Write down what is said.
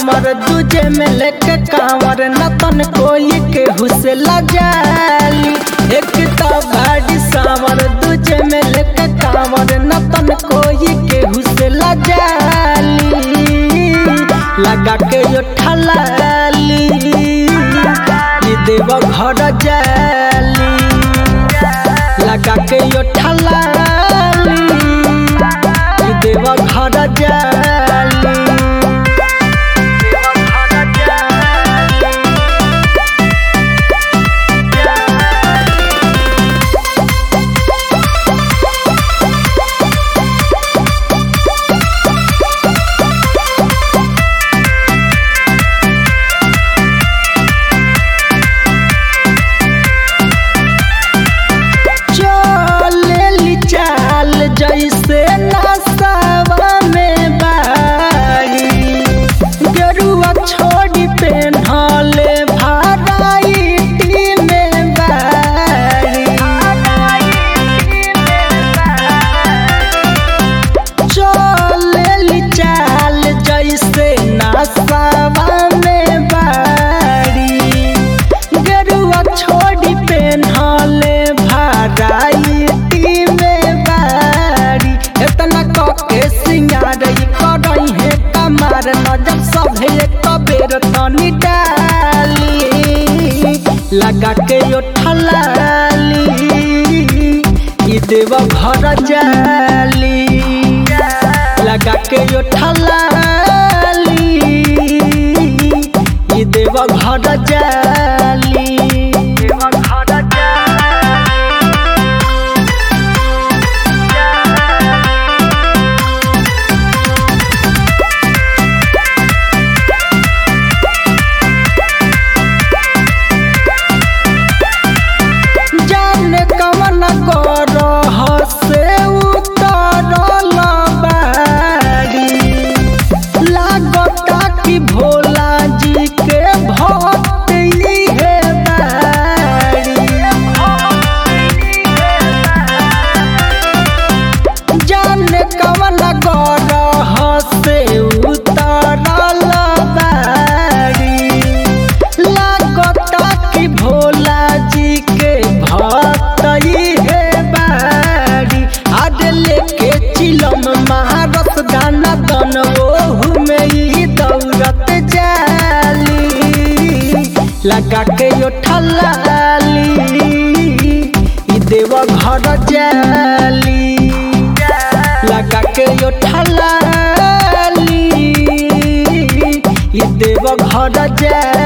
सावर दूजे में लेके कांवर नतन कोई के हुसला जाली एक तो बाड़ी सावर दूजे में लेके कांवर नतन कोई के हुसला जाली लगा के यो ठलाली ये देव घर जाली लगा के यो ठलाली ये देव घर जाली चलेली चाल जैसे नसावा में बारी गरुआ छोड़ी पेन्हले भाराइटी में बारी चलेली चाल जैसे नसावा में बारी गरुआ छोड़ी पेन्हले भाराइटी में बारी इतना कके सिंगार करई है कमार नजर सभे एक बेर तनी डाली लगा के यो ठलाली ई देव घर जाली लगा के यो ठलाली ई देव घर जाली देव घर जाने कवन करह से उतरल बाड़ी लागता कि भोला जी के भक्त इहे बाड़ी जाने कवन करह से उतरल बाड़ी लागता कि भोला जी के भक्त है बाड़ी आज लेके चिलम महारत गाना दन ओहू में ही दौड़त जाली लगा के यो ठलाली ई देव घर जाली लगा के यो ठलाली ई देव घर जाली